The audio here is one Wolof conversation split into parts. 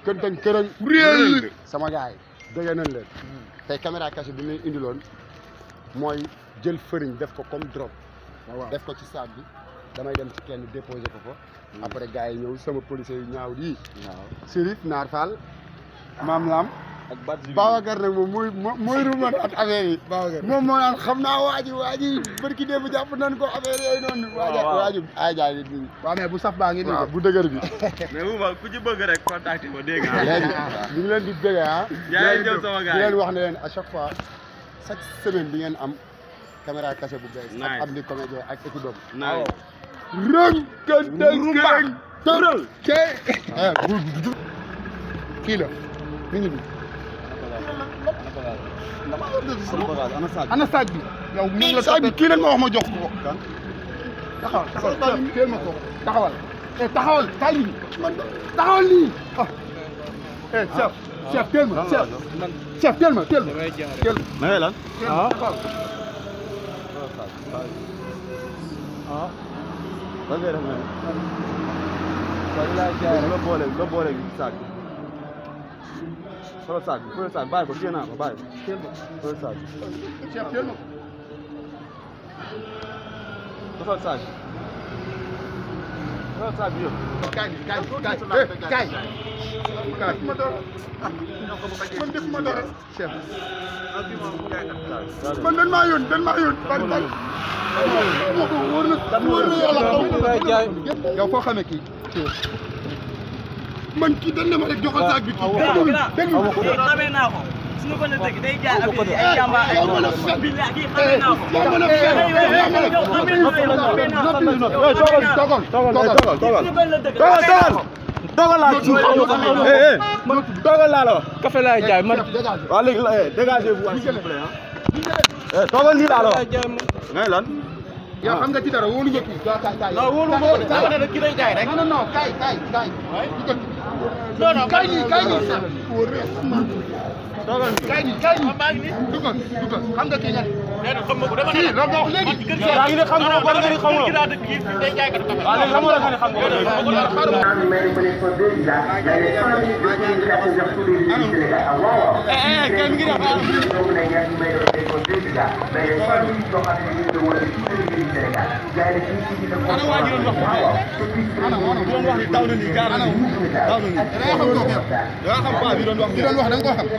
këntëng kërëng réel sama gars yi dégg nañ leen tey caméra cachée bi ñu indiloon mooy jël fëriñ def ko comme drop def ko ci sac bi damay dem ci kenn déposer ko ko après gars yi ñëw sama policier yu ñaaw yi waaw Sérif Naar Fall Maam Lam ak bat bi Babacar nag moom mooy mooy ruman at affaire yi moom moo naan xam naa waa ji waa ji barki démb jàpp nañ ko affaire yooyu noonu waaja waaw. waa ji ay jaay nit ñi waaw mais bu saf baa ngi nii waaw bu dëgër bi mais bu ma ku ci bëgg rek contacté ma dégg nga léegi ñu ngi leen di bëgg ah Yaa ngi jël sama gars di yi. leen wax ne leen à chaque fois chaque semaine di ngeen am caméra cachée bu bees Nice. ak am di comédien ak équipe am naa rëng këntëng kërëng tëral ke kii la mi ngi nii ana sac ana saag bi yow mi ngi la saa bi kii leen ma wax ma jox ko taxawal taxawal teel ma ko taxawal eh taxawal kaay nii taxawal nii ah eh chef chef teel ma chef chef teel ma teel ma teel ma na ngay lan teel ma taxawal ah lan ngay def ne la boole la boole sac bi solo sac bi solo sac bàyyi ko téye naa ko bàyyi ko teel ma solo sac chef teel ma ko solo sac solo sac bi yëpp kaay kaay kaay kaay kaay ma dara man def ma dara chef man dañ maa yónni dañ maa yónni ban ban wóor na wóor na yàlla yow foo xamee kii man kii dañ ne ma rek joxal saag bi kii déglu déglu xamee naa ko suñu ko ne dëgg day jaay affaire yi ay jàmbaar ay yow mën a fen billahi kii xamee naa ko yow mën a fen yow mën a yow xamee naa ko yow xamee naa ko yow toogal xamee naa ko toogal toogal toogal suñu ko ne dëgg dogal dogal dogal laa eh eh dogal laa la wax café laay jaay man waaw léegi la eh dégagez vous s'il vous plaît ah eh toogal nii laa la wax ngay lan yow xam nga ci dara wóolu nga kii kaay kaay kaay non wóolu ma ko dama ne ki day jaay rek non non non kaay kaay kaay non non kaay nii kaay nii toogal nii kaay nii kaay nii dugal dugal xam nga kii nga nee na xam nga ko dama kii loolu nga wax léegi yaa ngi ne xam nga war nga ni xam nga kii daa dëkk kii day jaay kat café waaw léegi xam nga nga ni xam nga doon wax ni daw na nii gaar na nii daw na nii da nga xam kooku yow yaa xam paa bi doon wax ki doon wax da nga koo xam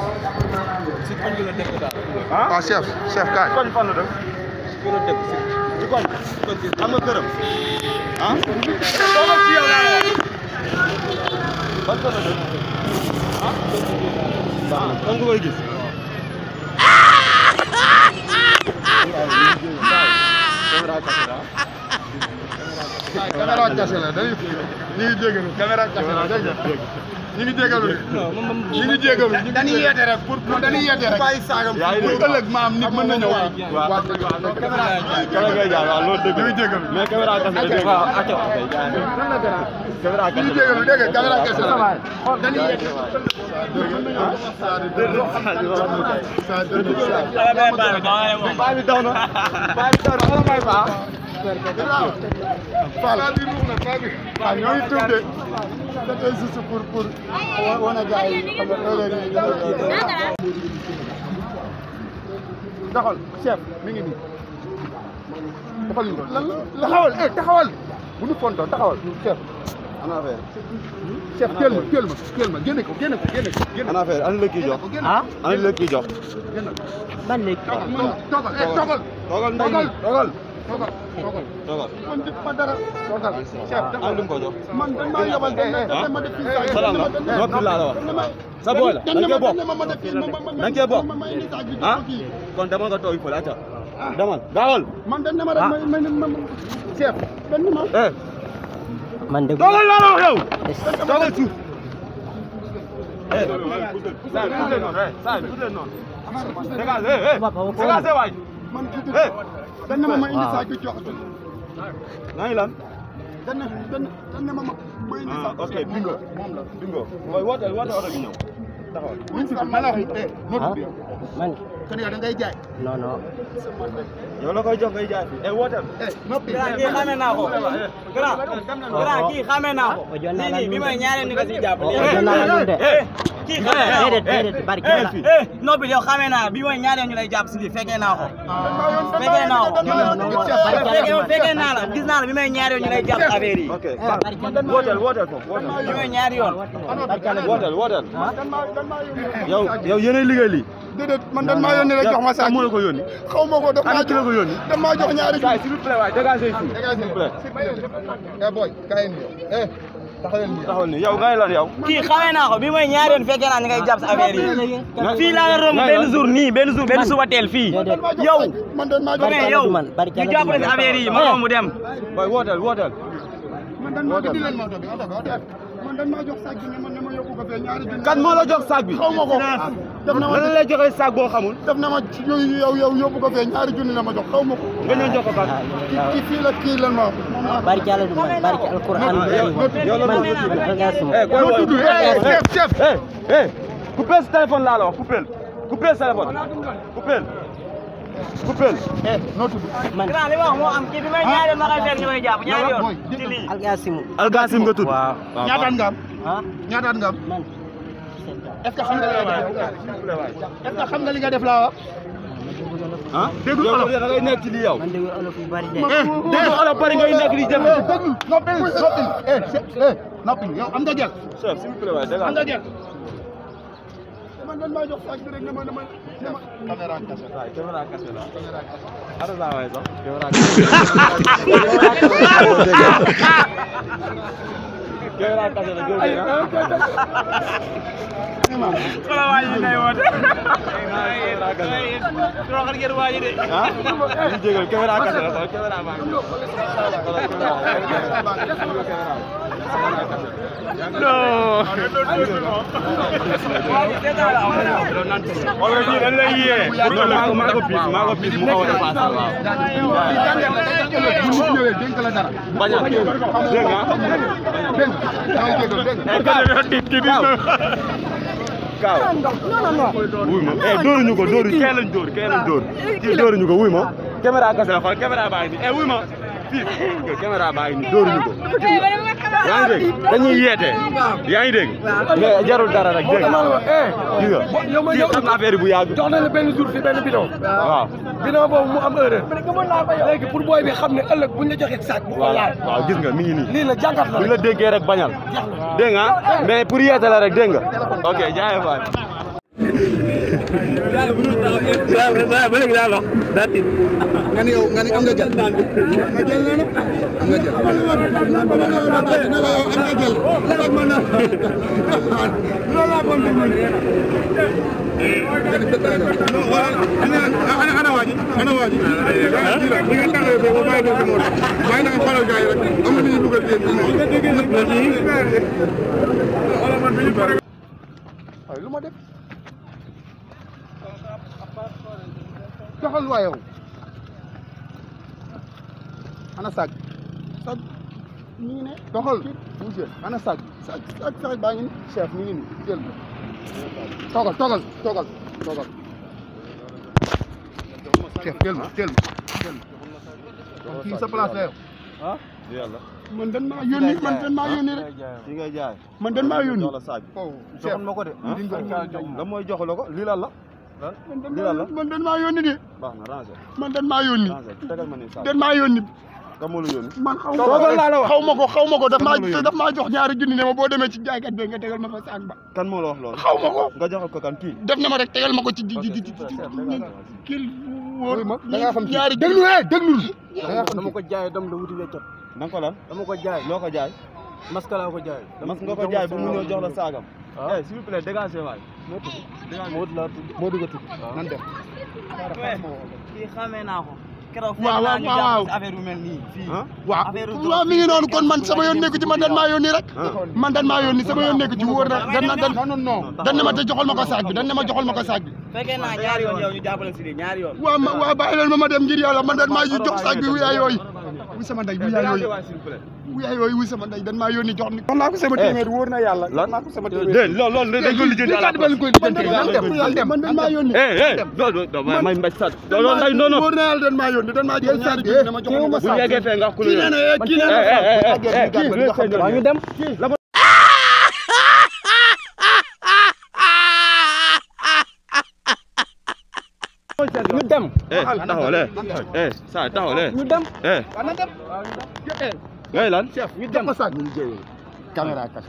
ah waaw chef chef kaay koñ fan la dëkk ci koñ xam nga këram ah toogal ci yow laa la wax ban kër la dëkk ah ah kan nga koy gis caméra cachée la dañuy ñu ngi jégalu caméra cachée la dégg nga ñu ngi jégalu ñu ngi jégalu dañuy yeete rek pour pour dañuy yeete rek bàyyi saagam yaa ngi pour dégg. ëllëg maam nit mën na ñëw waaw waaw caméra caméra ngay jaar waaw loolu dëgg ñu ngi jégalu mais caméra kese la dégg waaw acca kay jaay caméra ñu ngi kese jégalu dégg nga caméra cachée la dañuy yeete baa bi daw na baa bi daw na ala may baa Fall bi ruux na Fall bi waaw ñoo ngi tuub de c'était juste pour pour wane gars yi xam nga heure yi taxawal chef mi ngi nii taxawal ñu lan la taxawal eh taxawal bu ñu fonto taxawal chef ana affaire chef teel ma teel ma teel ma génne ko génne ko génne ko génne ana affaire ana la kii jox ah ana la kii jox génne ko man léegi toogal toogal eh toogal toogal ndey toogal toogal toogal toogal toogal man def ma dara toogal chef ana lu mu ko jox man dañ maa yabal dañ ma dañ ma def fii saa salaam la noppi laa la wax sa booy la da nga koy bokk dañ ma def fii ma ma da nga koy bokk ma indi saag bi ah kon demal nga toog fële acca demal gaawal man dañ ne ma rek ma ma ma chef dañ ne ma eh man de toogal laa la wax yow toogal suuf eh saa bi tuddee noonu eh saa bi tuddee noonu dégage eh eh dégage waay man tuuti eh dañ ne ma ma indi saag bi jox naa ngi lan dañ ne dañ dañ ne ma ma ma indi ah saag ok bingo moom la bingo mooy woote woote oto bi ñëw taxawal buñ si ma la wax eh noo tudd yow man kon yow da ngay jaay non non yow la koy jox ngay jaay fii eh wooteel eh noppi grand kii xamee naa ko grand grand kii xamee naa ko o jonna lii la nii bi ɗum may ñaareel ni ko si jàpp o jonna la ɗum de kii xamee naa ko déedéet déedéet barki eh la eh noppi yow xamee naa bi mooy ñaareel ñu lay jàpp si lii fekkee naa ko fekkee naa ko fekkee fekkee naa la gis naa la bi may ñaareel ñu lay jàpp affaire yi ok wooteel wooteel foofu wooteel bi may ñaari yoon wooteel wooteel yow yow yéenay liggéey lii déedéet man dan maa yónni rek jox ma saak moo la ko yónni xaw ma ko daf maa ana ki la ko yónni daf maa jox ñaari Kaay s'il vous plaît waay dégagez fii dégagez s'il vous plaît eh boy kaay ni eh taxawal ni taxawal ni yow ngay lan yow kii xamee naa ko bi mooy ñaari yoon fekkee naa ni ngay jàpp si affaire yi fii laa la romb benn jour nii benn jour benn suba teel fii yow man dan maa jox mais yow man barki ñu jàppale si affaire yi ma romb dem boy wooteel wooteel man dan maa di leen ma oto bi oto bi oto bi man dan maa jox saak bi ne man ne ma yóbbu ko fee ñaari junni kan moo la jox sac bi xaw ma ko def na ma lan lay joxee sac boo xamul def na ma yow yow yow yóbbu ko fee ñaari junni la ma jox xaw ma ko nga ñëw jox ko kan kii fii la kii lan ma wax moom laa barki ala ɗum man barki alquran yow la man ko algasum eh koy noo wooy tudd eh chef chef eh eh coupez ce téléphone laa la wax coupez coupez ce téléphone coupez coupez eh noo tudd man grand li ma wax moo am kii bi may ñaari yoon ma koy fekk ñu koy jàpp ñaari yoon ci lii algasimu Algasim nga tudd waaw ñaataat nga am ah ñaataat nga am man est ce que xam nga li nga def est ce que xam nga li nga def laa wax ah dégg nga da ngay nekk ci lii yow man dégg olof yu bari de dégg nga olof bari ngay nekk di jëf eh déglu noppil noppil eh chef eh noppil yow am nga jël chef s'il vous plaît waay am nga dégg jël man dan maa jox saak bi rek ne ma ne ma ne ma caméra kase waay caméra cassé la ara la waay sax caméra caméra cassé la jóge na wala waa ji day woote caméra cassé roxal ngeen waa ji de ah ñu jégal caméra cassé la xool caméra baa ngi xoolal caméra xoolal kii dañ lay yee maa ko maa ko piis maa ko piis mu xaw a dépassé waaw fii jàngat la day jël bu ñu ñëwee dénk la dara bañal dégg nga dégg nga yaa ngi jégal dégg nga kaaw wuy ma eh dóoruñu ko dóoru kee lañ dóor kee lañ dóor kii dóoruñu ko wuy ma caméra kese la xool caméra baa ngi nii eh wuy ma fii caméra baa ngi nii dóoruñu ko yaa ngi dégg dañuy yeete yaa ngi dégg mais jarul dara rek dégg nga gis nga kii xam na affaire bu yàgg jox na la benn jour fi benn bidon waaw bidon boobu mu am erreur léegi pour booy bi xam ne ëllëg buñ la joxee sac bu ko waaw laal waaw gis nga mi ngi nii lii la jàngat la bu la déggee rek bañal dégg nga mais pour yeete la rek dégg nga ok jaayee faay nga ne yow nga ne am nga jël nga jël nee na am nga jël ne la yow am nga jël rek ma na loolu laa bon dama ana ana waaji ana waaji li nga taxawee foofu bàyyi ko moo bàyyi na nga xoolal gars yi rek am na ñu dugal yéen waaye lu ma def doxal waa yow ana sag sag mi ngi ne doxal monsieur ana sag sag sag sag baa ngi ni chef mi ngi ni jël toogal toogal toogal toogal chef jël ma jël ma jël ma kii sa place la yow ah yàlla man dan maa yónni man dan maa yónni rek fi ngay jaay man dan maa yónni jox la saag oh chef joxoon ma ko de la mooy jox la ko lii lan la man dan lii lan la maa man dan maa yónni de baax na ranger man dan maa yónni ranger tegal ma ni saag dan maa yónni ka moo la yónni man xaw ma ko xaw ma ko xaw ma ko daf maa daf maa jox ñaari junni ne ma boo demee ci jaaykat bi nga tegal ma fa saag ba kan moo la wax loolu xaw ma ko nga joxal ko kan kii def na ma rek tegal ma ko ci ji ji ji ji kii wóor ma da ngaa xam ñaari déglu eh déglu da ngaa xam dama ko jaay dem la wuti weccat na nga ko lan dama ko jaay loo ko jaay masque laa ko jaay mas nga ko jaay bu mu ñëw jox la saagam eh s'il vous plaît dégagez waay moo laa tudd moo dugg tudd nan def kii xamee naa ko keroog waaw waaw ñu waaw. jàpp si affaire yu mel nii fii ah waaw affaire waaw mi ngi noonu kon man sama yoon nekku ci man dan maa yónni rek man dan maa yónni sama yoon nekku ci wóor na dan na dan non non dan ne ma te joxal ma ko saag bi dan ne ma joxal ma ko saag bi fekkee naa ñaari yoon yow ñu jàppale si lii ñaari yoon waaw ma waaw bàyyi leen ma ma dem ngir yàlla man dan maa jox saag bi yaa yooyu wuy sama ndey bu yaay yooyu bu yaay yooyu wuy sama ndey dan maa yónni jox ni jox naa ko sama téeméer wóor na yàlla jox naa ko sama téeméer déedéet loolu loolu dañ ko lijjanti à la man koy lijjanti man dan maa yónni eh eh non non non may mbaj sat loolu day non non wóor na yàlla dan maa yónni dan maa jël ñaari junni dama jox bu ñu yeggee fee nga kii nee na eh kii nee na eh eh eh eh kii kii xam waa ñu dem ñu dem eh taxawal eh eh saa taxawal eh ñu dem eh ngay lan ñu dem sax ñu jëwee caméra caché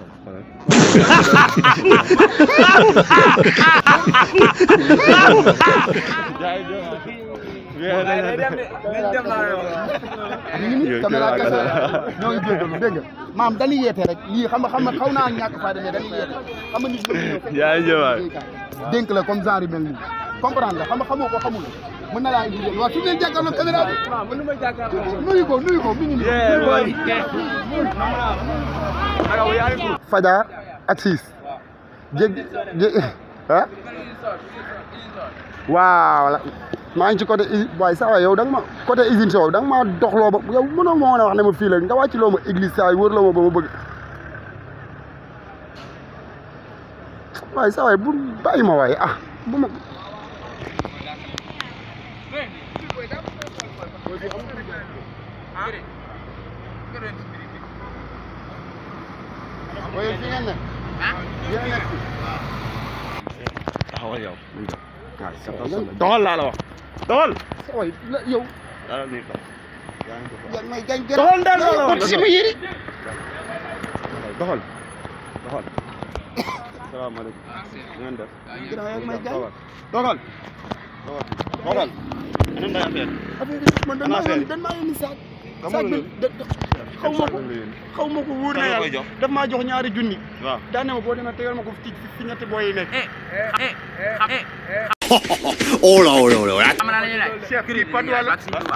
ñu ngi nii caméra caché ñoo ngi jégalu dégg nga maam dañuy yeete rek lii xam nga xam nga xaw naa ñàkk fayda mais dañuy yeete xam nga nit ñi ñëw fekk yaa ngi jëwaay dénk la comme genre yu mel nii comprendre nga xam nga xamoo ko xamul mën na laa indi jël waaw su ngeen jàkkaarloo caméra bi nuyu ko nuyu ko mi ngi nii Fadia ak siis jég jég ah waaw la maa ngi ci côté usine waaye saa waay yow da nga ma côté usine soow da nga maa doxloo ba yow mënoo ma woon a wax ne ma fii la nga wàcc loo ma église saa yi wër loo ma ba ma bëgg waaye saa waay bu bàyyi ma waaye ah bu ma waaye fi ngeen ne yéen a nekk fi taxawal yow doxal laa la wax doxal saa waay la yow dara nii ko yaa ngi may gañ gën doxal ndànk la wax ci sama yëri doxal doxal salaamaaleykum ngeen def ginnaaw yaa ngi may gañ doxal doxal nan day affaire affaire yi man dañ maa yónni dañ maa yónni saak saak bi da- da- xaw ma ko xaw ma ko wóor na Kan nga koy yàlla jox? daf maa jox ñaari junni waaw daan ne ma boo demee tegal ma ko fi fi ñetti booy yi nekk Hola, hola, hola. chef kii Patte wala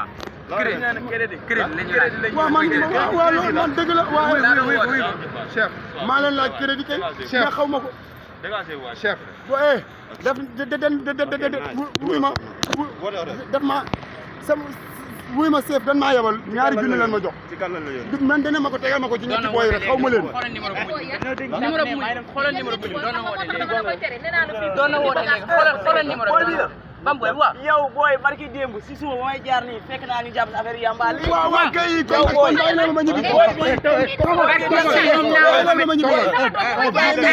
crédit waaw man waaw waaw loolu man dëgg la waaw chef maa leen laaj crédit kay mais xaw ma ko dégagé waay chef bo eh def de de de de de de wuy ma def ma sama wuy ma chef dan maa yebal ñaari junni leen ma jox ci kan lañ la yónni du man dana ma ko tegal ma ko ci ñetti booy rek xaw ma leen numéro bu xoolal numéro bu doon na woote léegi doon na woote léegi xoolal xoolal numéro bi bam boy waaw yow booy barki démb si suba ba may jaar nii fekk naa ñu jàpp si affaire yamba lii waaw waaw kay kon kon bàyyi na ma ñibbi bàyyi na ma ñibbi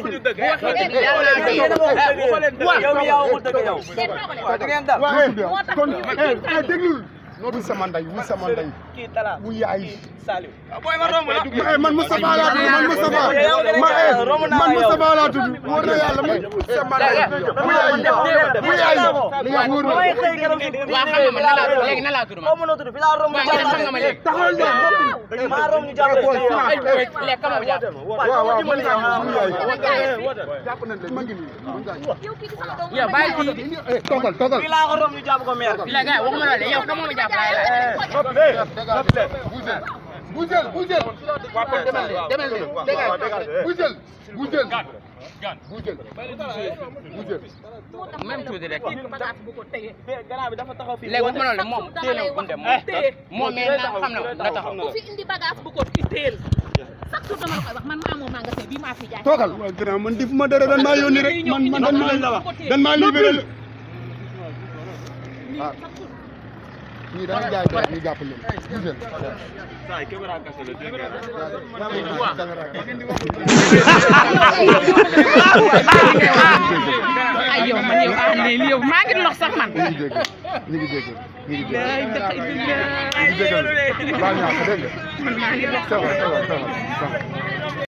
yow mi yaa waxul dëgg yow waaw da ngeen dal waaw kon eh déglul wuy sama ndey wuy sama ndey kii tala wuy yaay Saliou booy ma romb la ma man Moustapha laa tudd man Moustapha ma eh man Moustapha laa tudd wóor na yàlla man sama ndey bu yaay bu yaay li nga wóor na may xëy keroog si waaw xam nga ma nan laa léegi nan laa tudd ma xaw ma noo tudd fi laa romb ñu waaw xam nga ma léegi taxawal na maa romb ñu jàpp léegi kama ma jàpp waaw waaw man yaa bu yaay jàpp nañ leen ma ngi nii yow bàyyi kii eh toogal toogal fi laa ko romb ñu jàpp ko meer bi la gars yi waxuma loolu yow kama ma jàpp laay laaj Bougel bougel waaw kon demal leen demal leen dégage bougel bougel bougel bougel même tuuti rek gannaaw bi dafa taxaw fii léegi waxuma loolu moom téye na bu dem moom moom mais na xam na na taxaw ku fi indi bagage bu ko itteel chaque jour dama la koy wax man maa moom magasin bii maa fi jaay toogal waaw grand man def ma dara dan maa yónni rek man man dan maa dan maa libéré la ah ñii dañuy jaay dara ñu jàpp leen bougel saa yi caméra kase la dégg ay yow man yow ah lii yow maa ngi lox sax man ñu ngi jégal ñu ngi jégal ñu ngi jégal ñu ngi jégal baal ñaa ko dégg nga ça va ça va ça va ça va